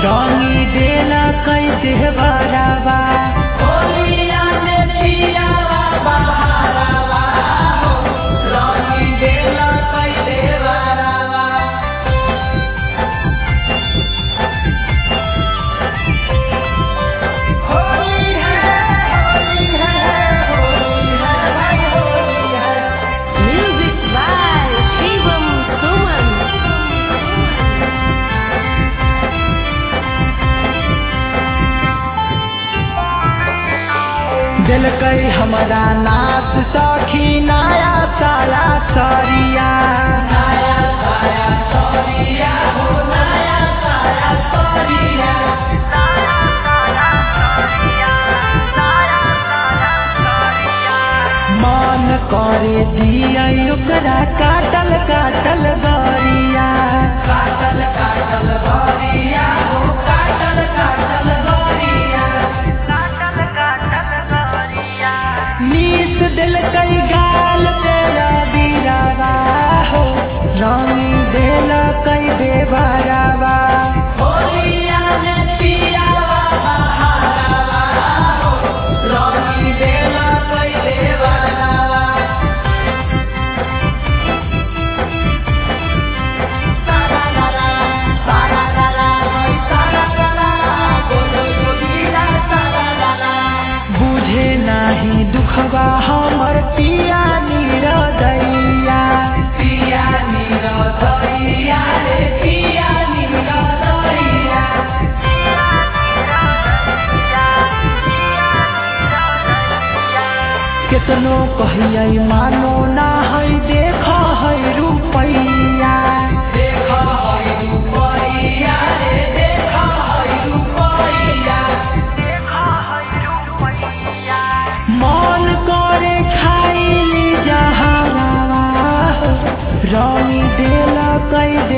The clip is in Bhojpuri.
रंगी देला कई देवरावा होलिया में पियावा बहारवा हो रंगी देला कैले बरावा होली है होली है होली है भाई होली है Music by Shivam Suman. दिल कई हमारा नाथ सखी नया साला सरिया नया साया सरिया हो नया साया सरिया मन करे दिया ओकरा काटल काटल गरिया काटल काटल गरिया हो काटल काटल गरिया मीस दिल कई गाल तेरा बीरावा हो रंगी दिल कई देवरावा होलिया में पियावा बहारवा हो रंगी देला कैले बरावा सारा लाला सारा लाला भाई सारा लाला बोलो जोगीरा सारा लाला बुझे नाही दुखवा हमर पिया निरदैया पिया नीरो दरिया रे पिया नीरो दरिया केतनो कहियै मानो ना है देख है रुपैया देख हई रुपैया रे देख हई रुपैया मन करे खाइली जहावा रंगी देल कई